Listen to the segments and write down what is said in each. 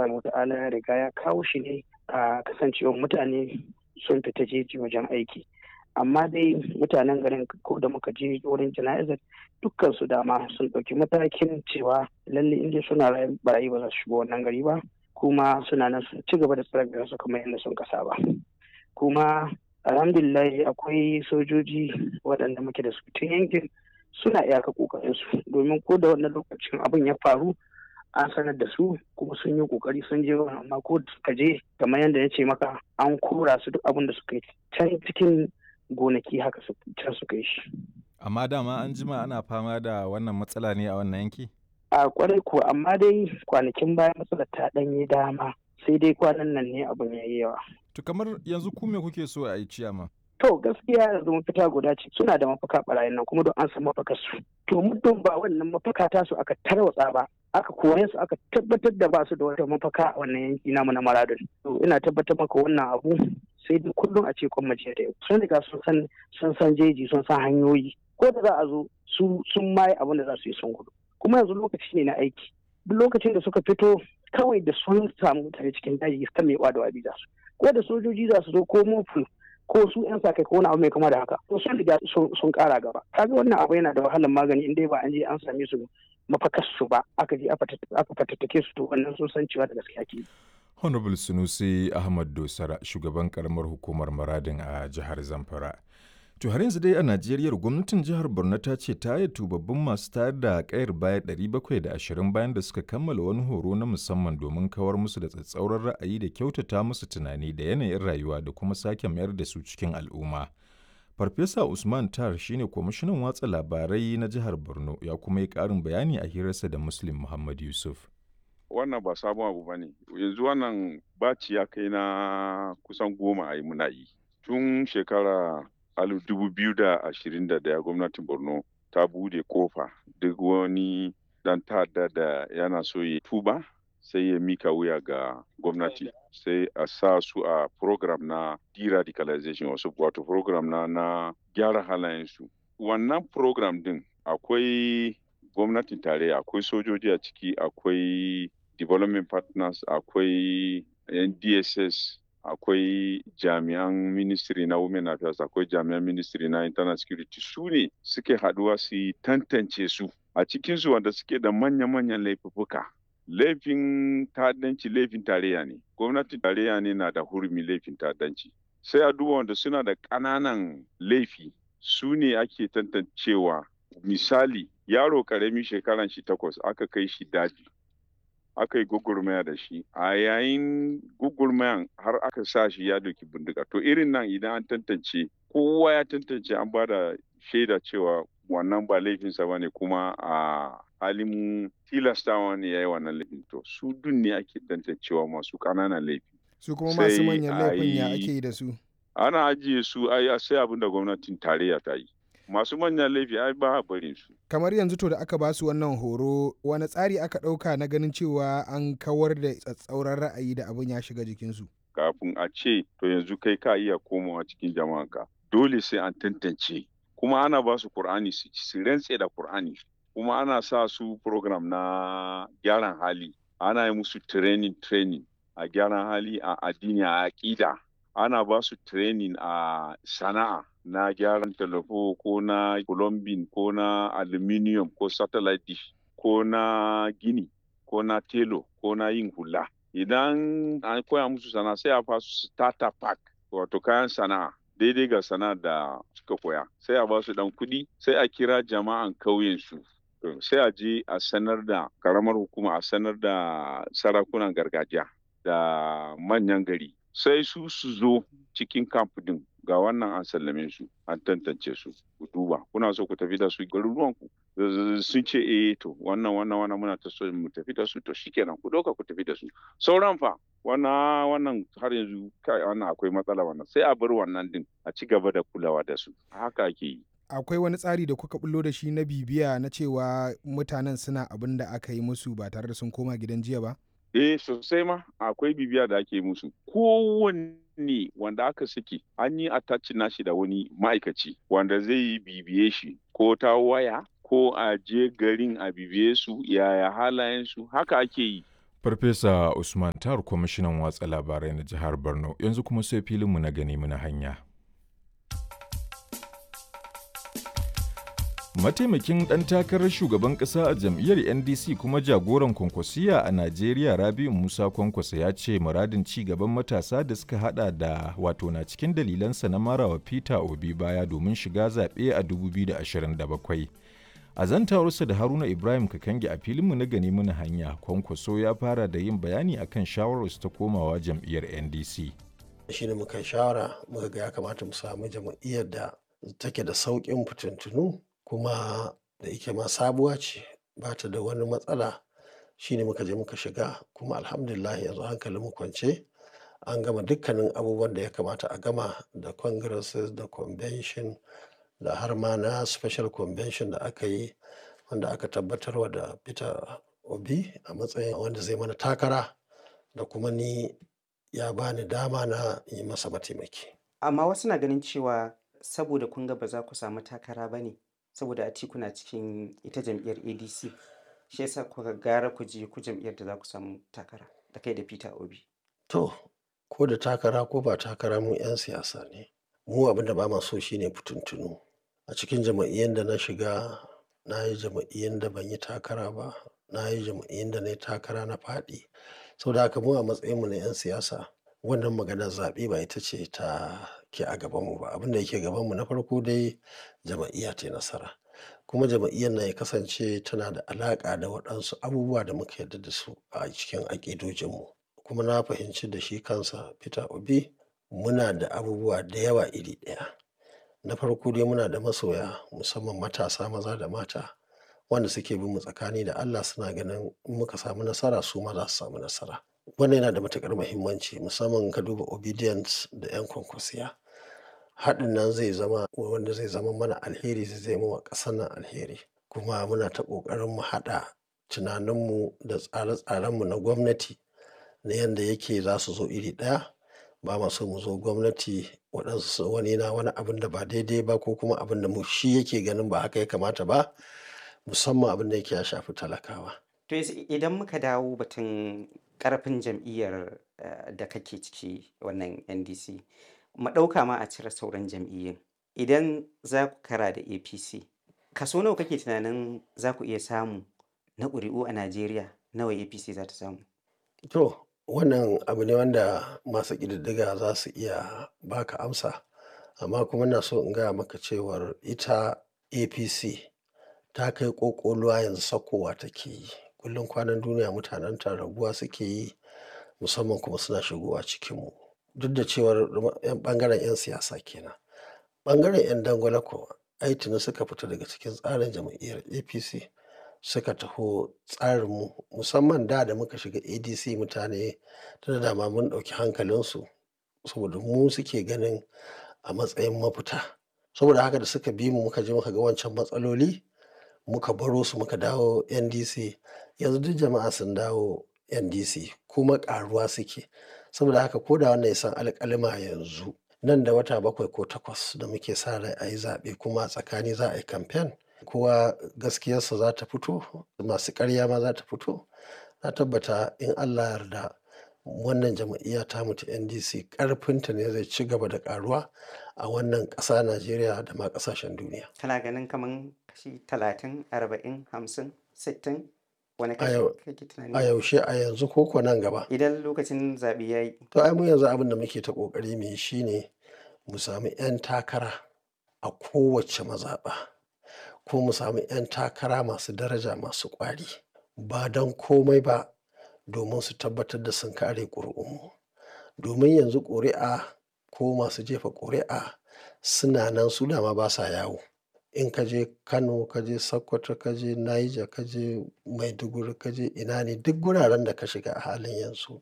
subhanahu wata'ala ya riga ya kawo shi ne a kasancewar mutane sun fita jeji wajen aiki amma dai mutanen garin ko da muka je wurin jana'izar dukkan su dama sun ɗauki matakin cewa lalle inda suna barayi ba za su shigo wannan gari ba kuma suna nan sun ci gaba da tsare su kamar yadda sun kasa ba kuma alhamdulillah akwai sojoji waɗanda muke da su tun yankin suna iyaka kokarin su domin ko da wannan lokacin abin ya faru an sanar da su kuma sun yi kokari sun je amma ko da suka je kamar yadda ya ce maka an kora su duk abin da suka yi can cikin gonaki haka can suka yi shi amma dama an jima ana fama da wannan matsala ne a wannan yanki a kwarai ko amma dai kwanakin baya matsalar ta ɗanye dama sai dai kwanan nan ne abin ya yi yawa to kamar yanzu ku me kuke so a yi ciyama To gaskiya yanzu mafita guda ce suna da mafaka barayin nan kuma don an san mafakar su. To muddin ba wannan mafaka ta su aka tarwatsa ba aka kore su aka tabbatar da ba su da wata mafaka a wannan yanki namu na Maradun. To ina tabbatar maka wannan abu sai dai kullum a ce kwan mace da yau. Sun riga sun san sun san jeji sun san hanyoyi ko da za a zo su sun maye abin da za su yi sun gudu. Kuma yanzu lokaci ne na aiki. Duk lokacin da suka fito kawai da sun samu mutane cikin daji kan mai da wabi za su. Ko da sojoji za su zo ko mofu ko su yan sa kai ko wani abu mai kama da haka to sun riga sun kara gaba kaga wannan abu yana da wahalar magani in dai ba an je an same su mafakar su ba aka je aka fatattake su to wannan sun san cewa da gaskiya ke honorable sunusi ahmad dosara shugaban karamar hukumar maradin a jihar zamfara to har yanzu dai a najeriya gwamnatin jihar borno ta ce ta yi tubabbin masu tayar da kayar baya 720 bayan da suka kammala wani horo na musamman domin kawar musu da tsatsauran ra'ayi da kyautata musu tunani da yanayin rayuwa da kuma sake mayar da su cikin al'umma farfesa usman tar shine kwamishinan watsa labarai na jihar borno ya kuma yi karin bayani a hirarsa da muslim muhammad yusuf wannan ba sabon abu ba ne yanzu wannan baci ya kai na kusan goma a yi muna yi tun shekara alif dubu biyu da ashirin da daya gwamnatin borno ta bude kofa duk wani dan ta'adda da yana so ya tuba sai ya mika wuya ga gwamnati sai a sa su a program na de-radicalization wasu wato program na na gyara halayensu wannan program din akwai gwamnatin tarayya akwai sojoji a ciki akwai development partners akwai ndss akwai jami'an ministry na women affairs akwai jami'an ministry na internal security su ne suke haduwa su tantance su a cikinsu wanda suke da manya-manyan laifuka laifin ta'addanci laifin tarayya ne gwamnatin tarayya ne na da hurumi laifin ta'addanci sai a duba wanda suna da ƙananan laifi su ne ake tantancewa misali yaro karami shekaran shi takwas aka kai shi daji aka yi gugurmaya da shi a yayin gugurmayan har aka sa shi ya doki bindiga to irin nan idan an tantance kowa ya tantance an ba da shaida cewa wannan ba laifinsa ba ne kuma a halin tilastawa ne ya yi wannan laifin to su dun ne ake tantancewa masu ƙananan laifi su kuma masu manyan laifin ya ake yi da su ana ajiye su ai sai abin da gwamnatin tarayya ta yi masu manyan laifi ai ba barin su kamar yanzu to da aka ba su wannan horo wani tsari aka ɗauka na ganin cewa an kawar da tsatsauran ra'ayi da abin ya shiga jikinsu kafin a ce to yanzu kai ka iya komawa cikin jama'anka dole sai an tantance kuma ana ba su Kur'ani su rantse da Kur'ani kuma ana sa su program na gyaran hali ana yi musu training training a gyaran hali a addini a aƙida ana ba su training a sana'a na gyaran talafo ko na plumbing ko na aluminium ko satellite dish ko na gini ko na telo ko na yin hula idan an koya musu sana'a sai a fasu starter pack wato kayan sana'a daidai ga sana'a da suka koya sai a ba su dan kuɗi sai a kira jama'an kauyen su sai a je a sanar da karamar hukuma a sanar da sarakunan gargajiya da manyan gari sai su su zo cikin kamp din ga wannan an sallame su an tantance su ku duba kuna so ku tafi da su garuruwan ku sun ce eh to wannan wannan wannan muna ta so mu tafi da su to shikenan ku doka ku tafi da su sauran fa wannan wannan har yanzu kai wannan akwai matsala wannan sai a bar wannan din a ci gaba da kulawa da su haka ake yi akwai wani tsari da kuka bullo da shi na bibiya na cewa mutanen suna abin da aka yi musu ba tare da sun koma gidan jiya ba eh sosai ma akwai bibiya da ake musu kowanne wanda aka saki an yi attachin nashi da wani ma'aikaci wanda zai yi bibiye shi ko ta waya ko a je garin a bibiye su yaya halayen su haka ake yi Farfesa Usman Tar kwamishinan watsa labarai na jihar Borno yanzu kuma sai filinmu na gani muna hanya. Mataimakin ɗan takarar shugaban ƙasa a jam'iyyar NDC kuma jagoran kwankwasiya a Najeriya Rabiu Musa Kwankwasa ya ce muradin ci gaban matasa da suka hada da wato na cikin dalilansa na marawa Peter Obi baya domin shiga zaɓe a 2027. A zantawarsa da Haruna Ibrahim Kakangi a filinmu na gani muna hanya, Kwankwaso ya fara da yin bayani akan shawararsu ta komawa jam'iyyar NDC. Shi ne muka shawara muka ga ya kamata mu samu jam'iyyar da take da sauƙin fitintunu kuma da yake ma sabuwa ce ba ta da wani matsala shi ne muka je muka shiga kuma alhamdulillah yanzu hankalin mu kwance an gama dukkanin abubuwan da ya kamata a gama da congresses da convention da har ma na special convention da aka yi wanda aka tabbatarwa da peter obi a matsayin wanda zai mana takara da kuma ni ya bani dama na yi masa mataimaki amma wasu na ganin cewa saboda kun ga ba za ku samu takara ba ne saboda a kuna cikin ita jam'iyyar adc shi yasa kuka gara ku je ku jam'iyyar da za ku samu takara da kai da peter obi to ko da takara ko ba takara mu 'yan siyasa ne mu abin da ba ma so shine fitintunu a cikin jama'iyyar da na shiga na yi jama'iyyar da ban yi takara ba na yi jama'iyyar da na yi takara na faɗi sau da haka mu a matsayinmu na 'yan siyasa wannan maganar zaɓe ba ita ce ta ke a gabanmu ba abin da yake gabanmu na farko dai jama'iyya ta nasara kuma jama'iyyar na ya kasance tana da alaƙa da waɗansu abubuwa da muka yarda da su a cikin aƙidojinmu kuma na fahimci da shi kansa peter obi muna da abubuwa da yawa iri ɗaya na farko dai muna da masoya musamman matasa maza da mata wanda suke bin mu tsakani da Allah suna ganin in muka samu nasara su ma za su samu nasara wannan yana da matukar muhimmanci musamman ka duba obedience da yan kwankwasiya haɗin nan zai zama wanda zai zama mana alheri zai zama wa ƙasar nan alheri kuma muna ta ƙoƙarin mu haɗa tunaninmu da tsare-tsarenmu na gwamnati na yadda yake za su zo iri ɗaya ba ma so mu zo gwamnati waɗansu wani na wani abin da ba daidai ba ko kuma abin da mu shi yake ganin ba haka ya kamata ba musamman abin da yake ya shafi talakawa. To idan muka dawo batun karfin jam'iyyar da kake ciki wannan NDC, mu ɗauka ma a cire sauran jam'iyyun. Idan za ku kara da APC, kaso nawa kake tunanin za ku iya samu na ƙuri'u a Najeriya nawa APC za ta samu? To, wannan abu ne wanda masu ƙididdiga za su iya baka amsa amma kuma na so in gaya maka cewar ita apc ta kai ƙoƙoluwa yanzu sakowa take yi kullum kwanan duniya mutanen ta raguwa suke yi musamman kuma suna shigowa cikinmu duk da cewar ɓangaren 'yan siyasa kenan ɓangaren 'yan dangwala kuwa ai tuni suka fita daga cikin tsarin jam'iyyar apc suka taho tsarinmu musamman da da muka shiga adc mutane tana dama mun ɗauki hankalinsu saboda mu suke ganin a matsayin mafita saboda haka da suka bi mu muka je muka ga wancan matsaloli muka baro su muka dawo ndc yanzu duk jama'a sun dawo ndc kuma ƙaruwa suke saboda haka ko da wannan ya san alƙalima yanzu nan da wata bakwai ko takwas da muke sa rai a yi zaɓe kuma a tsakani za a yi kamfen kowa gaskiyarsa za ta fito masu ƙarya ma za ta fito na tabbata in allah yarda wannan jam'iyya ta mutu ndc ƙarfinta ne zai ci gaba da ƙaruwa a wannan ƙasa najeriya da ma ƙasashen duniya Kana ganin kaman kashi talatin, arba'in, hamsin, sittin wani A kashi yau- kake a tunani? yaushe a yanzu ko ko nan gaba Idan lokacin zaɓe ya yi, to ai mu yanzu abin da muke ta ƙoƙari mu yi shine mu sami 'yan takara a kowace mazaɓa ko mu sami 'yan takara masu daraja masu ƙwari ba don komai ba domin su tabbatar da sun kare ƙuri'unmu domin yanzu ƙuri'a ko masu jefa ƙuri'a suna nan su dama ba sa yawo in ka je kano ka je sokoto ka je niger ka je maiduguri ka je ina ne duk guraren da ka shiga a halin yanzu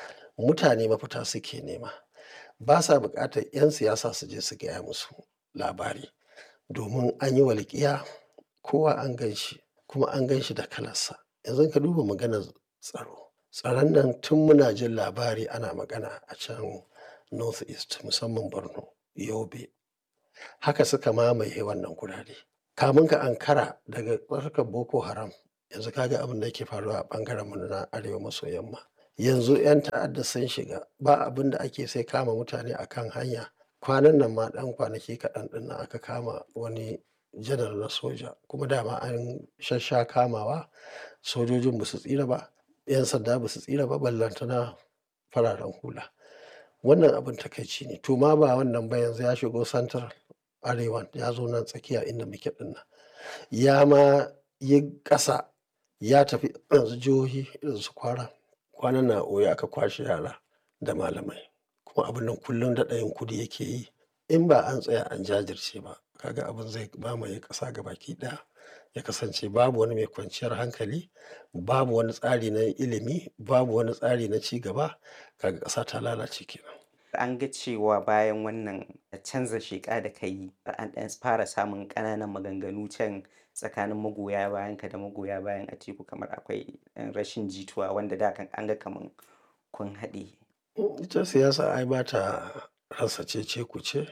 mutane mafita suke nema ba sa buƙatar 'yan siyasa su je su gaya musu labari domin an yi walƙiya kowa an gan shi kuma an gan shi da kalarsa yanzu ka duba maganar tsaro tsaron nan tun muna jin labari ana magana a can north east musamman borno yobe haka suka mamaye wannan gurare kamun ka ankara daga tsarkar boko haram yanzu ka ga abin da yake faruwa a ɓangaren mu na arewa maso yamma yanzu 'yan ta'adda sun shiga ba abin da ake sai kama mutane a kan hanya kwanan nan ma ɗan kwanaki kaɗan ɗin nan aka kama wani janar na soja kuma dama an shassha kamawa sojojin ba su tsira ba 'yan sanda ba su tsira ba ballantana fararen hula wannan abin takaici ne to ma ba wannan ba yanzu ya shigo santar arewa ya zo nan tsakiya inda muke ɗin nan ya ma yi ƙasa ya tafi yanzu jihohi irin su kwara kwanan na oyo aka kwashe yara da malamai kuma abin nan kullum daɗa yin kudi yake yi in ba an tsaya an jajirce ba kaga abin zai mamaye ƙasa gabaki ɗaya ya kasance babu wani mai kwanciyar hankali babu wani tsari na ilimi babu wani tsari na ci gaba kaga ƙasa ta lalace kenan an ga cewa bayan wannan canza sheƙa da ka yi an ɗan fara samun ƙananan maganganu can tsakanin magoya bayan ka da magoya bayan Atiku kamar akwai ɗan rashin jituwa wanda da kan an ga kaman kun haɗe. ita siyasa ai ba ta rasa cece kuce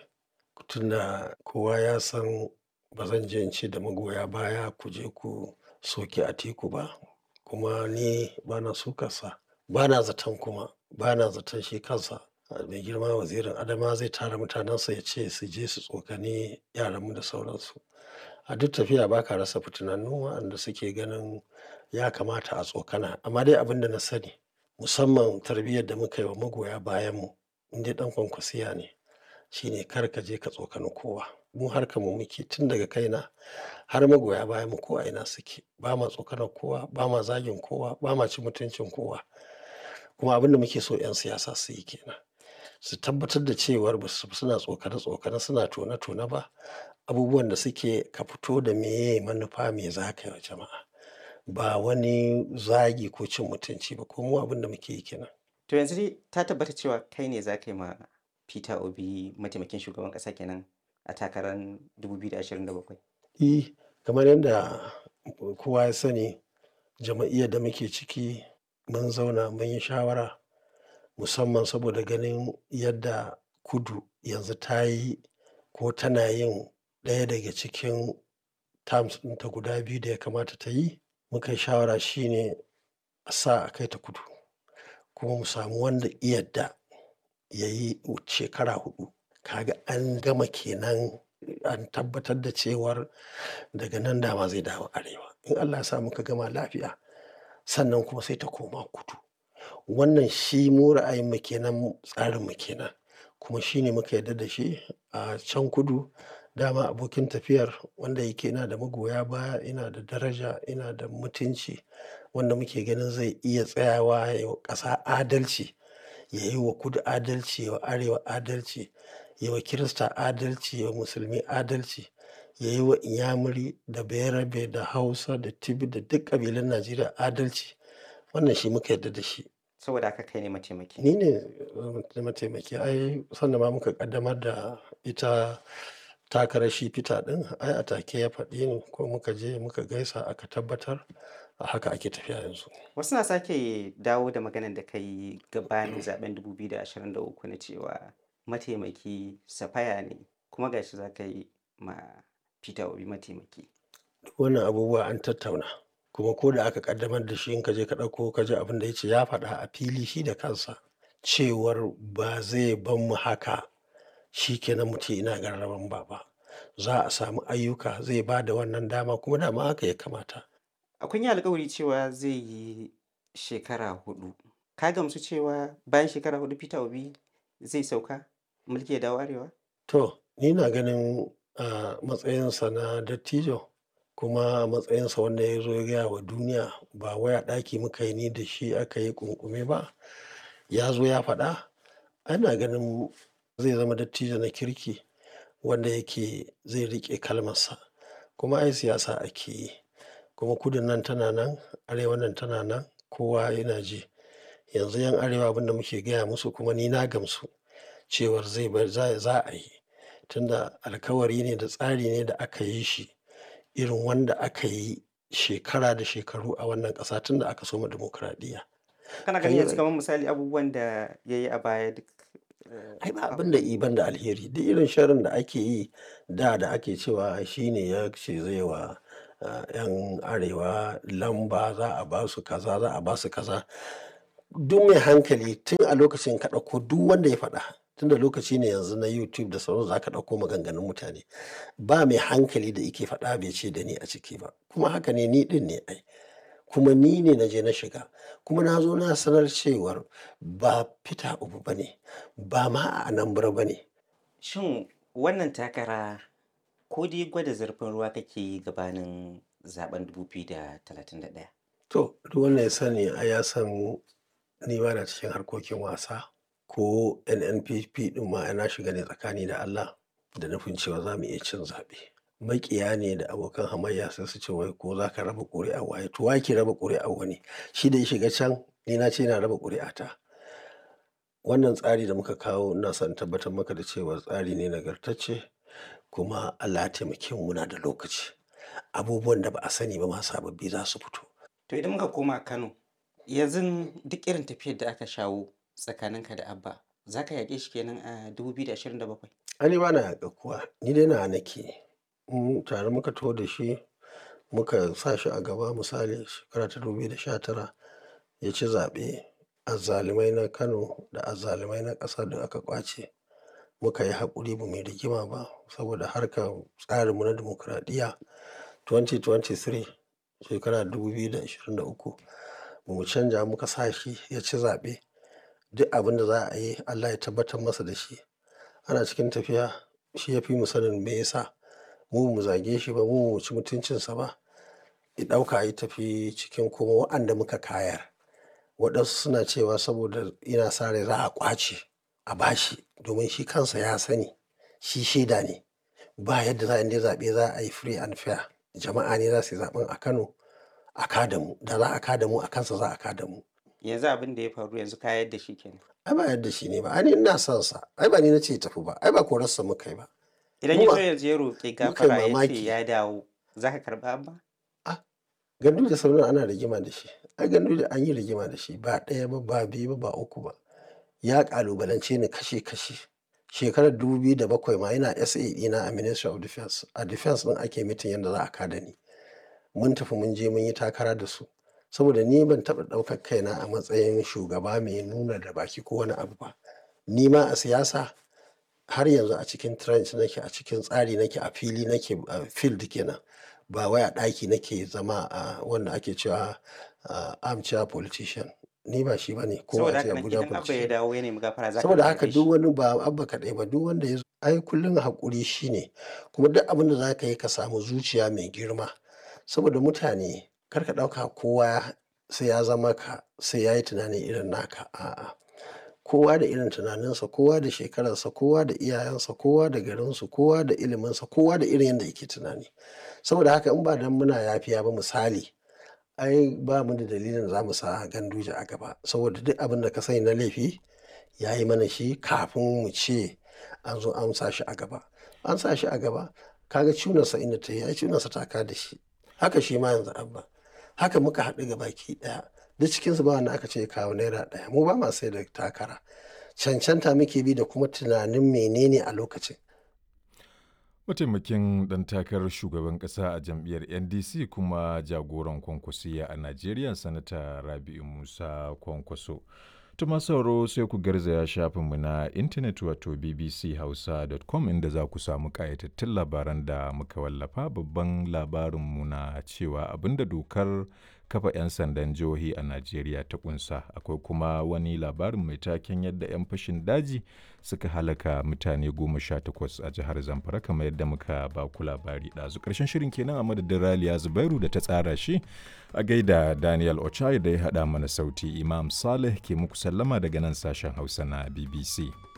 tunda kowa ya san ba zan je in ce da magoya baya ku je ku soki Atiku ba kuma ni ba na sukarsa ba na zaton kuma ba na zaton shi kansa mai girma wazirin adama zai tara mutanensa ya ce su je su tsokani yaranmu da sauransu a duk tafiya ba ka rasa fitinannu waɗanda suke ganin ya kamata a tsokana amma dai abin da na sani musamman tarbiyyar da muka yi wa magoya bayanmu in dai ɗan kwankwasiya ne shine kar ka je ka tsokani kowa mu harkar mu muke tun daga kaina har magoya bayanmu ko a ina suke ba ma tsokanar kowa ba ma zagin kowa ba ma cin mutuncin kowa kuma abin da muke so 'yan siyasa su yi kenan su tabbatar da cewar ba su suna tsokane-tsokane suna tone-tone ba abubuwan da suke ka fito da meye manufa me za ka yi wa jama'a ba wani zagi ko cin mutunci ba ko mu abin da muke yi kenan To yanzu dai ta tabbata cewa kai ne za ka yi ma Peter Obi mataimakin shugaban ƙasa kenan a takarar 2027. eh kamar yadda kowa ya sani jama'iyyar da muke ciki mun zauna mun yi shawara musamman saboda ganin yadda kudu yanzu ta yi ko tana yin ɗaya daga cikin terms ɗinta guda biyu da ya kamata ta yi muka yi shawara shine a sa a kai ta kudu kuma mu samu wanda iyadda ya yi shekara hudu kaga an gama kenan an tabbatar da cewar daga nan dama zai dawo arewa in allah ya sa muka gama lafiya sannan kuma sai ta koma kudu wannan shi mu ra'ayinmu kenan tsarinmu kenan kuma shi ne muka yarda da shi a can kudu dama abokin tafiyar wanda yake ina da magoya baya ina da daraja ina da mutunci wanda muke ganin zai iya tsayawa ya yi wa ƙasa adalci ya yi wa kudu adalci ya wa arewa adalci ya wa kirista adalci ya wa musulmi adalci ya yi wa inyamuri da bayarabe da hausa da tibi da duk ƙabilun najeriya adalci wannan shi muka yarda da shi Saboda haka kai ne mataimaki. ni ne uh, mataimaki ai sannan ma muka kaddamar da ita takarar shi fita din ai a take ya faɗi ni ko muka je muka gaisa aka tabbatar a haka ake tafiya yanzu Wasu na sake dawo da maganar da ka yi gabanin zaben 2023 na cewa mataimaki safaya ne kuma gashi za ka yi ma Peter Obi mataimaki. duk wannan abubuwa an tattauna kuma ko da aka kaddamar da shi in ka je ka ɗauko ka ji abin da ya ce ya faɗa a fili shi da kansa cewar ba zai ban mu haka shi kenan mu ce ina garraban ba ba za a samu ayyuka zai ba da wannan dama kuma dama haka ya kamata Akwai yi alkawari cewa zai yi shekara hudu. Ka gamsu cewa bayan shekara hudu Peter Obi zai sauka mulki ya dawo arewa? To, ni na ganin a matsayinsa na dattijo kuma a matsayinsa wanda ya zo ya gaya wa duniya ba waya ɗaki muka yi ni da shi aka yi kunkume ba ya zo ya faɗa ana ganin zai zama dattijo na kirki wanda yake zai riƙe kalmarsa kuma ai siyasa ake yi kuma kudin nan tana nan arewa nan tana nan kowa yana ji yanzu yan arewa abinda muke gaya musu kuma ni na gamsu cewar zai bar za za a yi tunda alkawari ne da tsari ne da aka yi shi irin wanda aka yi shekara da shekaru a wannan ƙasa tun da aka soma dimokuraɗiyya. Kana Kan ganin yi yanzu kamar misali abubuwan da ya yi a baya duk eh, ai ba abin da iban da alheri duk irin sharrin da ake yi da da ake cewa shi ne ya ce zai wa 'yan arewa lamba za a ba su kaza za a ba su kaza duk mai hankali tun a lokacin ka ɗauko duk wanda ya faɗa tun da lokaci ne yanzu na youtube da sauran za ka ɗauko maganganun mutane ba mai hankali da ike faɗa bai ce da ni a ciki ba kuma haka ne ni ɗin ne ai kuma ni ne na je na shiga kuma na zo na sanar cewar ba fita ubu ba ne ba ma a anambra ba ne Shin wannan takara ko dai gwada zurfin ruwa kake yi gabanin zaben 2031? to duk wanda ya sani a ya san ni ba na cikin harkokin wasa ko nnpp ɗin ma na shiga ne tsakani da allah da nufin cewa za mu iya cin zaɓe makiya ne da abokan hamayya sai su ce wai ko za ka raba ƙuri'a waye to wa ke raba ƙuri'a wani shi da ya shiga can ni na ce na raba ƙuri'a ta wannan tsari da muka kawo ina son tabbatar maka da cewa tsari ne nagartacce kuma Allah ya taimake mu muna da lokaci abubuwan da ba a sani ba ma sababbi za su fito To idan muka koma Kano, yanzu duk irin tafiyar da aka shawo tsakaninka da Abba, za ka yaƙe shi kenan a 2027? ani ba na yaƙa kuwa ni dai na nake in tare muka taho da shi muka sa shi a gaba misali shekara ta 2019 ya ci zaɓe azzalumai na kano da azzalumai na ƙasa da aka ƙwace muka yi haƙuri ba mai rigima ba saboda harkar tsarinmu na dimokuraɗiyya 2023 shekara 2023 ba mu canja muka sa shi ya ci zaɓe duk abin da za a yi allah ya tabbatar masa da shi ana cikin tafiya shi ya fi mu sanin me yasa mu mu zage shi ba mu mu ci mutuncinsa ba ya ɗauka ya tafi cikin kuma waɗanda muka kayar waɗansu suna cewa saboda ina sa rai za a ƙwace a bashi domin shi kansa ya sani shi shaida ne ba yadda za a inda zaɓe za a yi free and fair jama'a ne za su yi zaɓen a kano a kada mu da za a kada mu a kansa za a kada mu Yanzu abin da ya faru yanzu ka yadda shi kenan. ai ba yadda shi ne ba ai ni ina son sa ai ba ni na ce tafi ba ai ba korarsa muka yi ba Idan Mu ya ba- zo yanzu ya roƙi muka yi gafara ya ce mamaki. ya dawo, za ka karɓa Abba? gandu da sauran ana rigima da shi ai gandu da an yi rigima da shi ba ɗaya ba ba biyu ba ba uku ba ya ƙalubalance ni kashe kashe shekarar 2007 ma yana sa ɗina a ministry of defense a defense ɗin ake mitin yadda za a kada ni mun tafi mun je mun yi takara da su saboda ni ban taɓa ɗaukar kaina a matsayin shugaba mai nuna da baki ko wani abu ba ni ma a siyasa har yanzu a cikin trench nake a cikin tsari nake a fili nake a field kenan ba wai a ɗaki nake zama a wanda ake cewa a armchair politician ni ba shi bane ko Saboda a ce haka nan Abuja idan Abba ya politician dawo ya nemi gafara za ka saboda haka karɓe duk shi. wani ba abba kaɗai ba duk wanda ya zo ai kullum haƙuri shine kuma duk abin da za ka yi ka samu zuciya mai girma saboda mutane kar ka ɗauka kowa sai ya zama ka sai ya yi tunanin irin naka a'a kowa da irin tunaninsa kowa da shekararsa kowa da iyayensa kowa da garinsu kowa da iliminsa kowa da irin yadda yake tunani saboda haka in ba dan muna yafiya ba misali ai ba mu da dalilin za mu sa ganduje a gaba saboda duk abin da ka sani na laifi ya yi mana shi kafin mu ce an zo an sa shi a gaba an sa shi a gaba kaga cunarsa inda ta yi ai cunarsa ta ka da shi haka shi ma yanzu abba haka muka haɗu ga baki ɗaya duk cikinsu ba wanda aka ce ya kawo naira ɗaya mu ba ma sai da takara cancanta muke bi da kuma tunanin menene a lokacin Mataimakin ɗan takarar shugaban ƙasa a jam'iyyar NDC kuma jagoran kwankwasiya a Najeriya Sanata Rabi'u Musa Kwankwaso. Tuma sauro sai ku garzaya shafinmu na intanet wato bbchausa.com inda za ku samu ƙayatattun labaran da muka wallafa babban labarinmu na cewa abinda dokar kafa 'yan sandan jihohi a Najeriya ta kunsa. Akwai kuma wani labarin mai taken yadda 'yan fashin daji suka halaka mutane goma sha takwas a jihar Zamfara kamar yadda muka ba ku labari ɗazu. Ƙarshen shirin kenan a madadin Raliya Zubairu da ta tsara shi a gaida Daniel Ochai da ya haɗa mana sauti Imam Saleh ke muku sallama daga nan sashen Hausa na BBC.